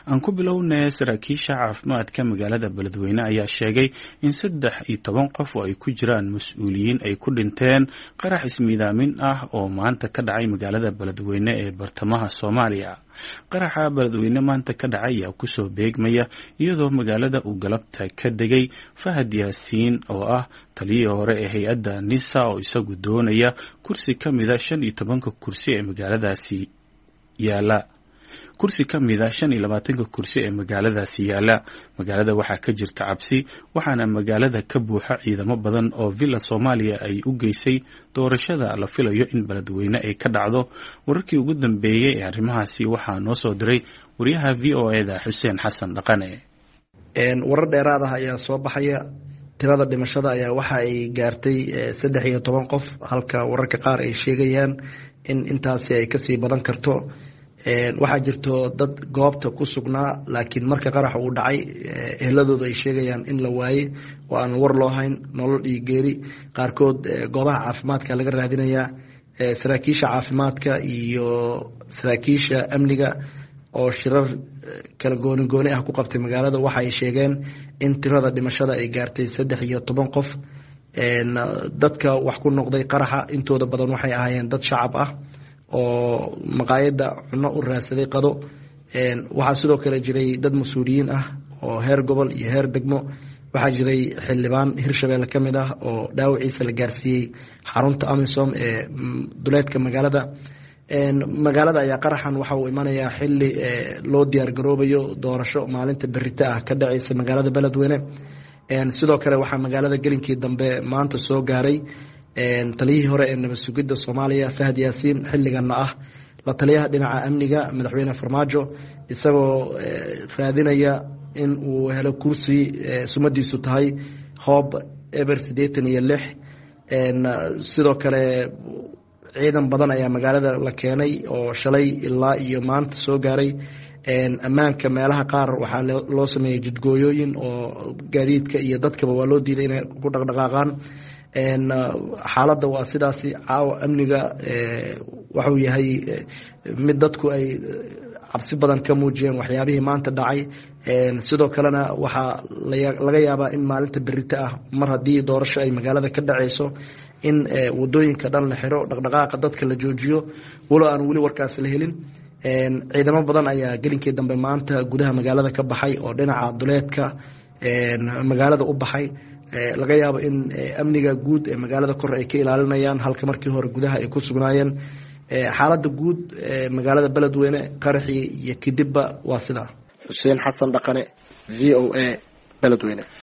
aan ku bilownay saraakiisha caafimaadka magaalada beledweyne ayaa sheegay in saddex iyo toban qof oo ay ku jiraan mas-uuliyiin ay ku dhinteen qarax ismiidaamin ah oo maanta ka dhacay magaalada beledweyne ee bartamaha soomaaliya qaraxa beledweyne maanta ka dhacay ayaa kusoo beegmaya iyadoo magaalada uu galabta ka degay fahad yaasiin oo ah taliyihii hore ee hay-adda nisa oo isagu doonaya kursi ka mida shan iyo tobanka kursi ee magaaladaasi yaala kursi ka mida shan iyo labaatanka kursi ee magaaladaasi yaala magaalada waxaa ka jirta cabsi waxaana magaalada ka buuxa ciidamo badan oo villa soomaaliya ay u geysay doorashada la filayo in beledweyne ay ka dhacdo wararkii ugu dambeeyey ee arrimahaasi waxaa noo soo diray wariyaha v o eda xuseen xasan dhaqane warar dheeraad ah ayaa soo baxaya tirada dhimashada ayaa waxa ay gaartay saddex iyo toban qof halka wararka qaar ay sheegayaan in intaasi ay kasii badan karto waxaa jirto dad goobta ku sugnaa laakiin marka qarax uu dhacay ehladooda ay sheegayaan in la waayey oo aan war loo hayn nolol iyo geeri qaarkood goobaha caafimaadka laga raadinayaa saraakiisha caafimaadka iyo saraakiisha amniga oo shirar kala gooni gooni ah ku qabtay magaalada waxa ay sheegeen in tirada dhimashada ay gaartay saddex iyo toban qof dadka wax ku noqday qaraxa intooda badan waxay ahaayeen dad shacab ah oo maqaayadda cunno u raadsaday qado waxaa sidoo kale jiray dad mas-uuliyiin ah oo heer gobol iyo heer degmo waxaa jiray xildhibaan hirshabelle ka mid ah oo dhaawaciisa la gaarsiiyey xarunta amisom ee duleedka magaalada magaalada ayaa qaraxan waxa uu imanayaa xili loo diyaar garoobayo doorasho maalinta berita ah ka dhaceysa magaalada beledweyne sidoo kale waxaa magaalada gelinkii dambe maanta soo gaaray taliyihii hore ee nabad sugidda soomaaliya fahad yaasiin xilligana ah la taliyaha dhinaca amniga madaxweyne farmaajo isagoo raadinaya in uu helo kursi sumadiisu tahay hoob eber siddeetan iyo lix sidoo kale ciidan badan ayaa magaalada la keenay oo shalay ilaa iyo maanta soo gaaray ammaanka meelaha qaar waxaa loo sameeyey jidgooyooyin oo gaadiidka iyo dadkaba waa loo diiday inay ku dhaqdhaqaaqaan xaaladda waa sidaasi caawa amniga waxuu yahay mid dadku ay cabsi badan ka muujiyeen waxyaabihii maanta dhacay sidoo kalena waxaa laga yaabaa in maalinta berito ah mar haddii doorasho ay magaalada ka dhaceyso in wadooyinka dhan la xiro dhaqdhaqaaqa dadka la joojiyo walow aan weli warkaas la helin ciidamo badan ayaa gelinkii dambe maanta gudaha magaalada ka baxay oo dhinaca duleedka magaalada u baxay laga yaabo in amniga guud ee magaalada kor ay ka ilaalinayaan halka markii hore gudaha ay ku sugnaayeen xaaladda guud ee magaalada beledweyne qaraxii iyo kidibba waa sidaa xuseen xasan dhaqane v o a beledweyne